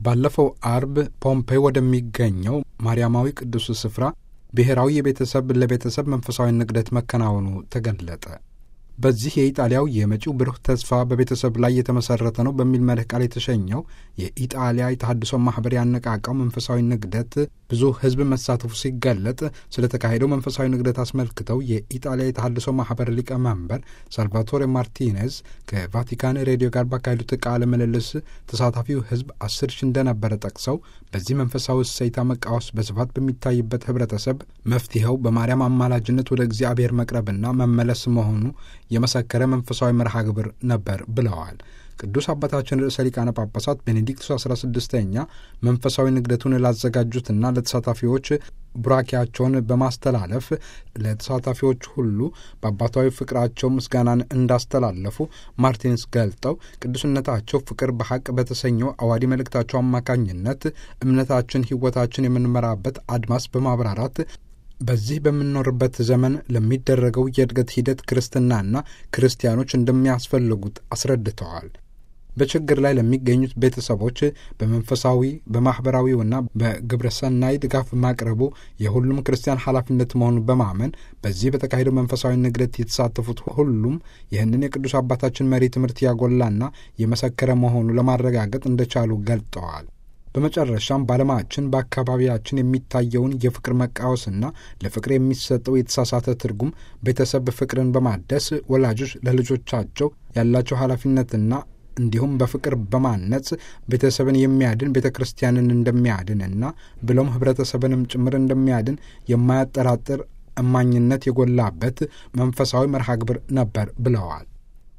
ባለፈው አርብ ፖምፔይ ወደሚገኘው ማርያማዊ ቅዱስ ስፍራ ብሔራዊ የቤተሰብ ለቤተሰብ መንፈሳዊ ንግደት መከናወኑ ተገለጠ። በዚህ የኢጣሊያው የመጪው ብሩህ ተስፋ በቤተሰብ ላይ የተመሰረተ ነው በሚል መርህ ቃል የተሸኘው የኢጣሊያ የተሃድሶ ማህበር ያነቃቃው መንፈሳዊ ንግደት ብዙ ሕዝብ መሳተፉ ሲገለጥ ስለተካሄደው መንፈሳዊ ንግደት አስመልክተው የኢጣሊያ የተሃድሶ ማህበር ሊቀመንበር ሳልቫቶሬ ማርቲኔዝ ከቫቲካን ሬዲዮ ጋር ባካሄዱት ቃለ ምልልስ ተሳታፊው ሕዝብ አስር ሺህ እንደነበረ ጠቅሰው በዚህ መንፈሳዊ እሰይታ መቃወስ በስፋት በሚታይበት ህብረተሰብ መፍትሄው በማርያም አማላጅነት ወደ እግዚአብሔር መቅረብና መመለስ መሆኑ የመሰከረ መንፈሳዊ መርሃ ግብር ነበር ብለዋል። ቅዱስ አባታችን ርዕሰ ሊቃነ ጳጳሳት ቤኔዲክቱስ አስራ ስድስተኛ መንፈሳዊ ንግደቱን ላዘጋጁትና ለተሳታፊዎች ቡራኪያቸውን በማስተላለፍ ለተሳታፊዎች ሁሉ በአባታዊ ፍቅራቸው ምስጋናን እንዳስተላለፉ ማርቲንስ ገልጠው ቅዱስነታቸው ፍቅር በሐቅ በተሰኘው አዋዲ መልእክታቸው አማካኝነት እምነታችን፣ ሕይወታችን የምንመራበት አድማስ በማብራራት በዚህ በምንኖርበት ዘመን ለሚደረገው የእድገት ሂደት ክርስትናና ክርስቲያኖች እንደሚያስፈልጉት አስረድተዋል። በችግር ላይ ለሚገኙት ቤተሰቦች በመንፈሳዊ በማኅበራዊውና በግብረ ሰናይ ድጋፍ ማቅረቡ የሁሉም ክርስቲያን ኃላፊነት መሆኑን በማመን በዚህ በተካሄደው መንፈሳዊ ንግደት የተሳተፉት ሁሉም ይህንን የቅዱስ አባታችን መሪ ትምህርት ያጎላና የመሰከረ መሆኑ ለማረጋገጥ እንደቻሉ ገልጠዋል። በመጨረሻም በዓለማችን በአካባቢያችን የሚታየውን የፍቅር መቃወስና ለፍቅር የሚሰጠው የተሳሳተ ትርጉም ቤተሰብ ፍቅርን በማደስ ወላጆች ለልጆቻቸው ያላቸው ኃላፊነትና እንዲሁም በፍቅር በማነጽ ቤተሰብን የሚያድን ቤተ ክርስቲያንን እንደሚያድንና ብሎም ሕብረተሰብንም ጭምር እንደሚያድን የማያጠራጥር እማኝነት የጎላበት መንፈሳዊ መርሃ ግብር ነበር ብለዋል።